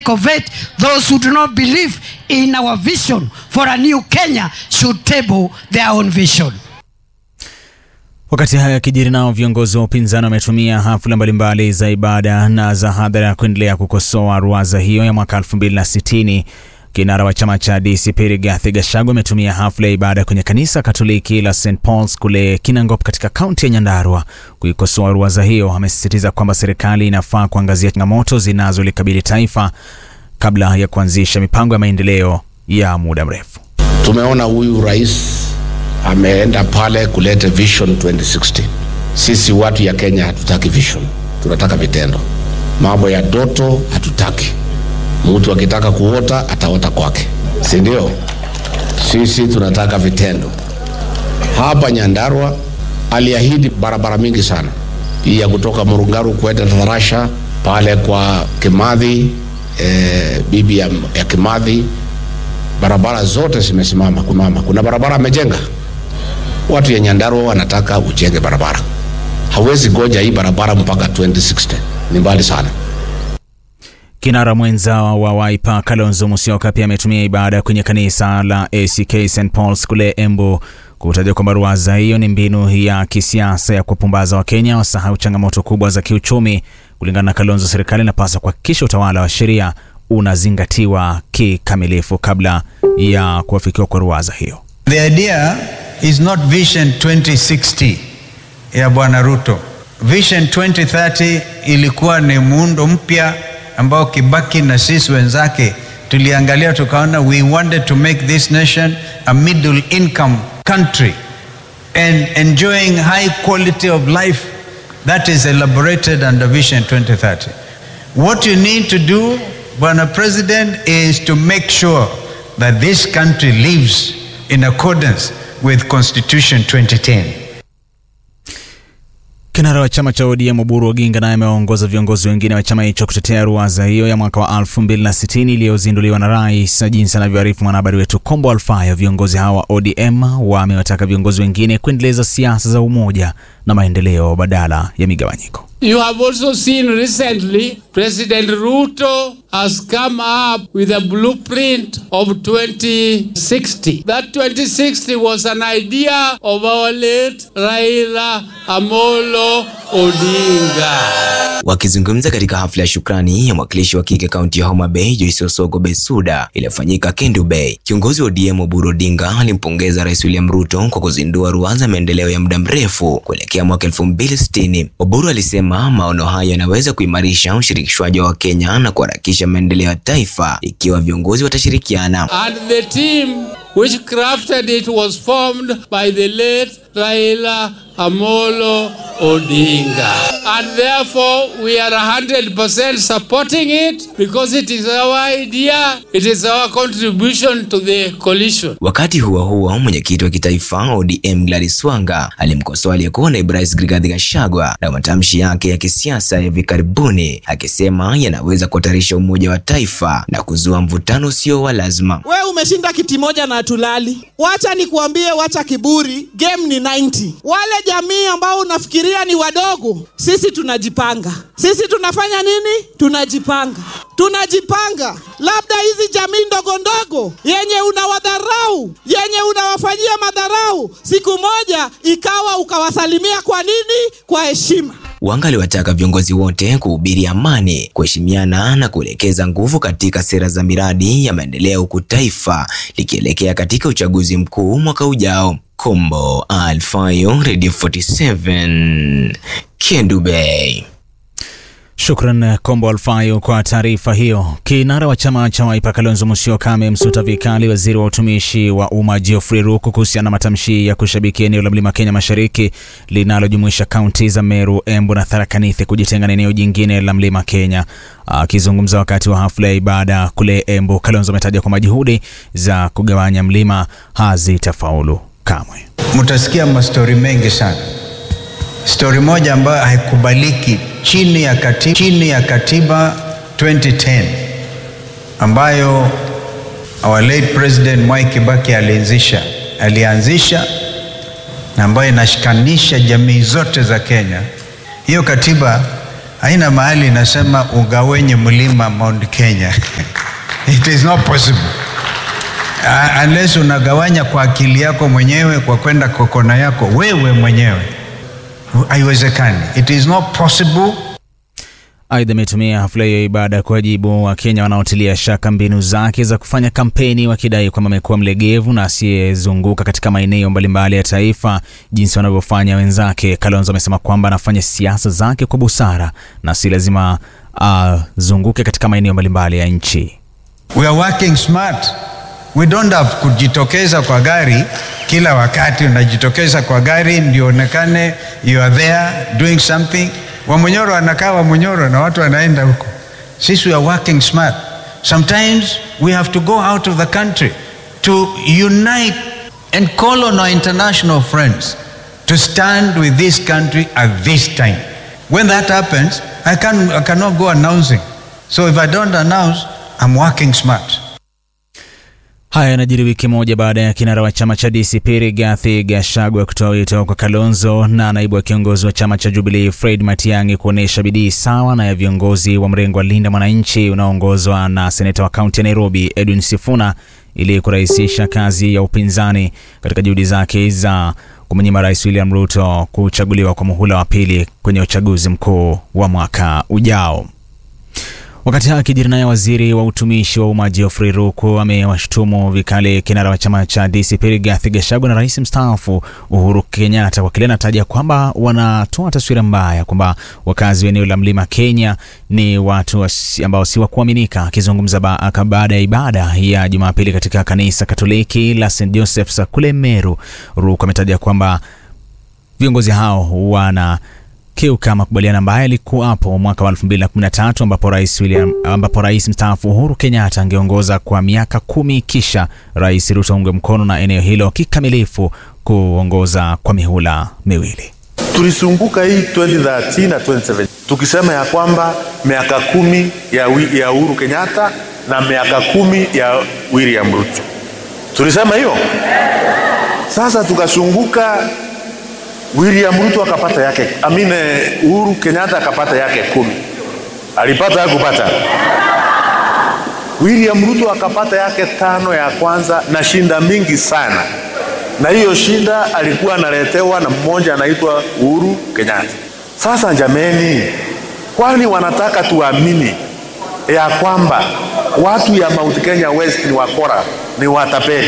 of it, those who do not believe in our vision for a new Kenya should table their own vision. Wakati haya yakijiri, nao viongozi wa upinzani wametumia hafla mbalimbali za ibada na za hadhara kuendelea kukosoa ruwaza hiyo ya mwaka 2060. Kinara wa chama cha DCP Rigathi Gachagua ametumia hafla ya ibada kwenye kanisa Katoliki la St Paul's kule Kinangop katika kaunti ya Nyandarua kuikosoa ruwaza hiyo. Amesisitiza kwamba serikali inafaa kuangazia changamoto zinazolikabili taifa kabla ya kuanzisha mipango ya maendeleo ya muda mrefu. Tumeona huyu rais ameenda pale kuleta vision 2060. Sisi watu ya Kenya hatutaki vision, tunataka vitendo. Mambo ya doto hatutaki. Mtu akitaka kuota ataota kwake, si ndio? Sisi tunataka vitendo. Hapa Nyandarua aliahidi barabara mingi sana, hii ya kutoka Murungaru kwenda Tharasha pale kwa Kimathi, eh, bibi ya, ya Kimathi, barabara zote zimesimama kumama. Kuna barabara amejenga watu ya Nyandarua wanataka ujenge barabara, hawezi goja hii barabara mpaka 2060 ni mbali sana. Kinara mwenza wa Wiper Kalonzo Musyoka pia ametumia ibada kwenye kanisa la ACK St Paul's kule Embu kutaja kwamba ruwaza hiyo ni mbinu ya kisiasa ya kuwapumbaza Wakenya wasahau changamoto kubwa za kiuchumi. Kulingana na Kalonzo, serikali inapaswa kuhakikisha utawala wa sheria unazingatiwa kikamilifu kabla ya kuafikiwa kwa ruwaza hiyo. The idea is not Vision 2060 ya Bwana Ruto. Vision 2030 ilikuwa ni muundo mpya ambao Kibaki na sisi wenzake tuliangalia tukaona, we wanted to make this nation a middle income country and enjoying high quality of life that is elaborated under Vision 2030. What you need to do, Bwana President, is to make sure that this country lives in accordance with Constitution 2010. Kinara wa chama cha ODM Oburu Oginga naye amewaongoza viongozi wengine wa chama hicho kutetea ruwaza hiyo ya mwaka wa 2060 iliyozinduliwa na rais, na jinsi anavyoarifu mwanahabari wetu Kombo Alfayo. Viongozi hawa wa ODM wamewataka viongozi wengine kuendeleza siasa za umoja na maendeleo badala ya migawanyiko. You have also seen recently President Ruto has come up with a blueprint of 2060. That 2060 was an idea of our late Raila Amolo Odinga. Wakizungumza katika hafla ya shukrani ya mwakilishi wa kike kaunti ya Homa Bay Joyce Osogo Besuda iliyofanyika Kendu Bay, kiongozi wa ODM Oburu Odinga alimpongeza Rais William Ruto kwa kuzindua ruwaza maendeleo ya muda mrefu kuelekea mwaka 2060. Oburu alisema maono hayo yanaweza kuimarisha ushirikishwaji wa Wakenya na kuharakisha maendeleo ya taifa ikiwa viongozi watashirikiana. And the team which crafted it was formed by the late Raila Amolo Odinga. And therefore, we are 100% supporting it because it is our idea, it is our contribution to the coalition. Wakati huo huo, mwenyekiti wa kitaifa ODM Gladys Wanga alimkosoa aliyekuwa naibu rais Rigathi Gachagua na matamshi yake ya kisiasa ya hivi karibuni, akisema yanaweza kuhatarisha umoja wa taifa na kuzua mvutano usio wa lazima. We umeshinda kiti moja na tulali. Wacha nikuambie, wacha kiburi, game ni 90. Wale jamii ambao unafikiria ni wadogo, sisi tunajipanga. Sisi tunafanya nini? Tunajipanga, tunajipanga. Labda hizi jamii ndogo ndogo yenye unawadharau, yenye unawafanyia madharau, siku moja ikawa ukawasalimia. Kwa nini? Kwa heshima. Wanga aliwataka viongozi wote kuhubiri amani, kuheshimiana na kuelekeza nguvu katika sera za miradi ya maendeleo huku taifa likielekea katika uchaguzi mkuu mwaka ujao. Kombo Alfayo, Radio 47, Kendu Bay. Shukran Kombo Alfayo kwa taarifa hiyo. Kinara wa chama cha Wiper Kalonzo Musyoka amemsuta vikali waziri wa utumishi wa umma Geoffrey Ruku kuhusiana na matamshi ya kushabikia eneo la mlima Kenya mashariki linalojumuisha kaunti za Meru, Embu na Tharaka Nithi kujitenga na eneo jingine la mlima Kenya. Akizungumza wakati wa hafla ya ibada kule Embu, Kalonzo ametaja kwamba juhudi za kugawanya mlima hazitafaulu kamwe. Mutasikia mastori mengi sana. Stori moja ambayo haikubaliki chini ya katiba, chini ya katiba 2010 ambayo our late president Mwai Kibaki alianzisha alianzisha na ambayo inashikanisha jamii zote za Kenya. Hiyo katiba haina mahali inasema ugawenye mlima Mount Kenya. It is not possible. Uh, unless unagawanya kwa akili yako mwenyewe kwa kwenda kwa kona yako wewe mwenyewe, haiwezekani. It is not possible. Aidha, ametumia hafla hiyo ibada kuwajibu Wakenya wanaotilia shaka mbinu zake za kufanya kampeni, wakidai kwamba amekuwa mlegevu na asiyezunguka katika maeneo mbalimbali ya taifa jinsi wanavyofanya wenzake. Kalonzo amesema kwamba anafanya siasa zake kwa busara na si lazima azunguke uh, katika maeneo mbalimbali ya nchi. We are working smart. We don't have kujitokeza kwa gari kila wakati. Unajitokeza kwa gari ndio onekane you are there doing something. Wamonyoro anakaa Wamonyoro na watu wanaenda huko. Sisi we are working smart. Sometimes we have to go out of the country to unite and call on our international friends to stand with this country at this time. When that happens, I, can, I cannot go announcing. So if I don't announce, I'm working smart. Haya yanajiri wiki moja baada ya kinara wa chama cha DCP Rigathi Gachagua kutoa wito kwa Kalonzo na naibu wa kiongozi wa chama cha Jubilee Fred Matiang'i kuonyesha bidii sawa na ya viongozi wa mrengo wa Linda Mwananchi unaoongozwa na seneta wa kaunti ya Nairobi Edwin Sifuna ili kurahisisha kazi ya upinzani katika juhudi zake za kumnyima Rais William Ruto kuchaguliwa kwa muhula wa pili kwenye uchaguzi mkuu wa mwaka ujao. Wakati haya akijiri naye waziri wa utumishi wa umma Geoffrey Ruku amewashutumu vikali kinara wa chama cha DCP Rigathi Gachagua na rais mstaafu Uhuru Kenyatta kwa kile anataja kwamba wanatoa taswira mbaya kwamba wakazi wa eneo la mlima Kenya ni watu ambao si wa kuaminika. Akizungumza baada ya ibada ya Jumapili katika kanisa Katoliki la St Joseph's kule Meru, Ruku ametaja kwamba viongozi hao wana kiuka makubaliano ambayo yalikuwapo mwaka wa 2013 ambapo rais William, ambapo rais mstaafu Uhuru Kenyatta angeongoza kwa miaka kumi kisha rais Ruto aungwe mkono na eneo hilo kikamilifu kuongoza kwa mihula miwili. Tulisumbuka hii 2013 na 2017 tukisema ya kwamba miaka kumi ya, ya Uhuru Kenyatta na miaka kumi ya William Ruto, tulisema hiyo. Sasa tukasunguka William Ruto akapata yake, amine Uhuru Kenyatta akapata yake kumi. Alipata kupata William Ruto akapata yake tano ya kwanza na shinda mingi sana, na hiyo shinda alikuwa analetewa na mmoja anaitwa Uhuru Kenyatta. Sasa jameni, kwani wanataka tuamini ya kwamba watu ya Mount Kenya West ni wakora, ni watapeli?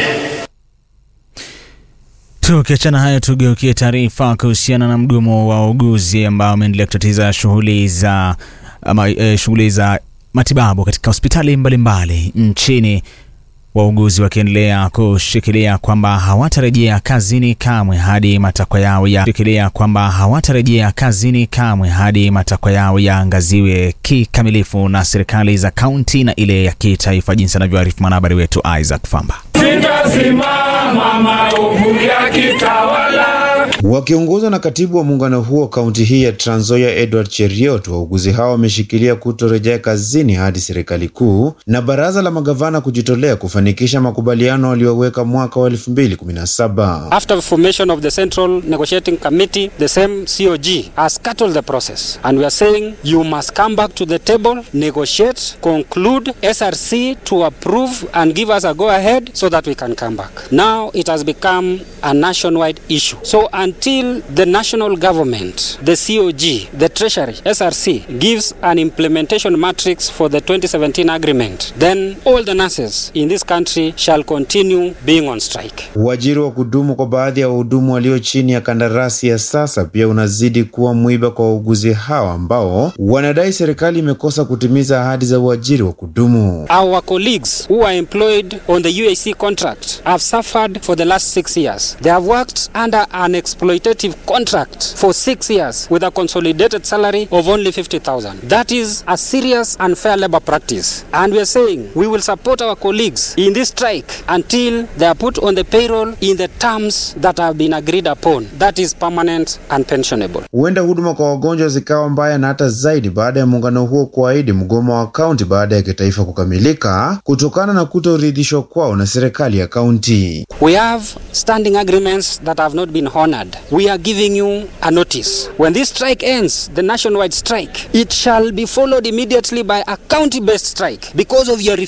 Tukiachana hayo, tugeukie taarifa kuhusiana na mgomo wa wauguzi ambao umeendelea kutatiza shughuli za ama, e, shughuli za matibabu katika hospitali mbalimbali nchini, wauguzi wakiendelea kushikilia kwamba hawatarejea kazini kamwe hadi matakwa yao ya shikilia kwamba hawatarejea kazini kamwe hadi matakwa yao yaangaziwe kikamilifu na serikali za kaunti na ile ya kitaifa, jinsi anavyoarifu mwanahabari wetu Isaac Famba. Sitasimama maovu ya kitawala. Wakiongozwa na katibu wa muungano huo kaunti hii ya Trans Nzoia Edward Cheriot, wauguzi hao wameshikilia kutorejea kazini hadi serikali kuu na baraza la magavana kujitolea kufanikisha makubaliano walioweka mwaka wa 2017. After the formation of the Central Negotiating Committee, the same COG has scuttled the process and we are saying you must come back to the table, negotiate, conclude, SRC to approve and give us a go ahead so that we can come back. Now it has become a nationwide issue. So until the national government, the COG, the Treasury, SRC gives an implementation matrix for the 2017 agreement, then all the nurses in this country shall continue being on strike. Uajiri wa kudumu kwa baadhi ya wahudumu walio chini ya kandarasi ya sasa pia unazidi kuwa mwiba kwa wauguzi hawa ambao wanadai serikali imekosa kutimiza ahadi za uajiri wa kudumu. Our colleagues who are employed on the UAC contract have suffered for the last six years. They have worked under an exploitative contract for six years with a consolidated salary of only 50,000. That is a serious unfair labor practice. And we are saying we will support our colleagues in this strike until they are put on the payroll in the terms that have been agreed upon. That is permanent and pensionable. Huenda huduma kwa wagonjwa zikawa mbaya na hata zaidi baada ya muungano huo kuahidi mgomo wa kaunti baada ya kitaifa kukamilika kutokana na kutoridhishwa kwao na serikali ya kaunti. We have standing agreements that have not been honored. end. We are giving you a notice. When this strike ends, the nationwide strike, it shall be followed immediately by a county based strike because of your refusal